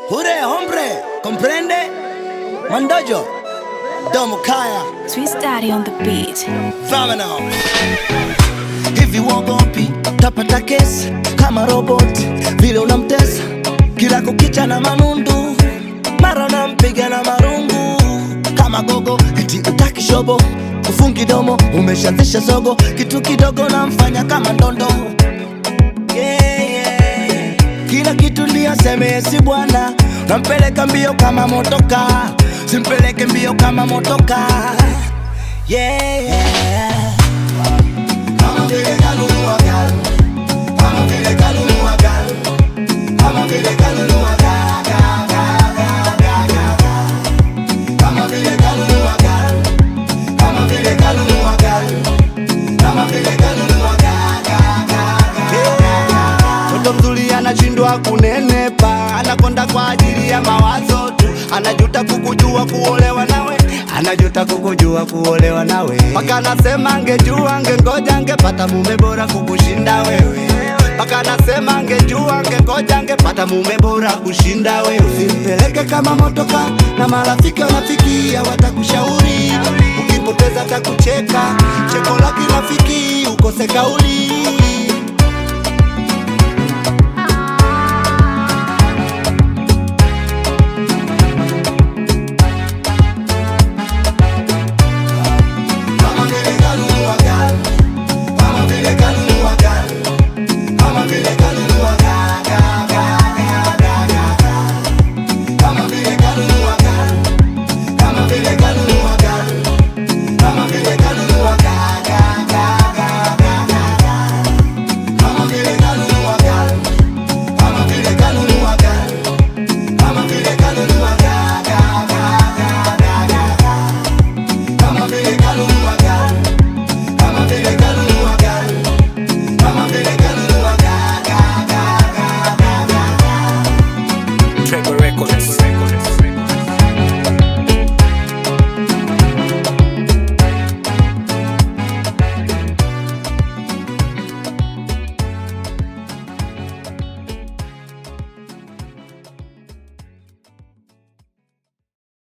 Ure hombre, comprende? Mandojo, Domo Kaya, Swiss Daddy on the beat. Famino. Hivi wogopi tapata kesi kama robot, vile unamtesa kila kukicha na manundu, mara unampiga na marungu kama gogo, eti utaki shobo, ufungi domo, umeshaanzisha zogo, kitu kidogo namfanya kama ndondo yeah, yeah. Kila kitu ndio seme si bwana, nampeleka mbio kama motoka, simpeleke mbio kama motoka yeah, yeah. Kama vile kanunua gari, kama vile kanunua gari, kama vile kanunua ga- ga- ga- ga- ga- ga- ga. Kama vile kanunua gari, kama vile kanunua gari, kama vile kanunua ga- ga- ga- ga- ga- ga. Mtoto mzuri anashindwa kunenepa, anakonda kwa ajili ya mawazo tu, anajuta kukujua kuolewa nawe, anajuta kukujua kuolewa nawe, mpaka anasema angejua, angengoja, angepata mume bora kukushinda wewe, mpaka anasema angejua, angengoja, angepata mume bora kushinda wewe. Usimpeleke kama motoka, na marafiki wanafikia watakushauri, ukipoteza takucheka, cheko la kirafiki ukose kauli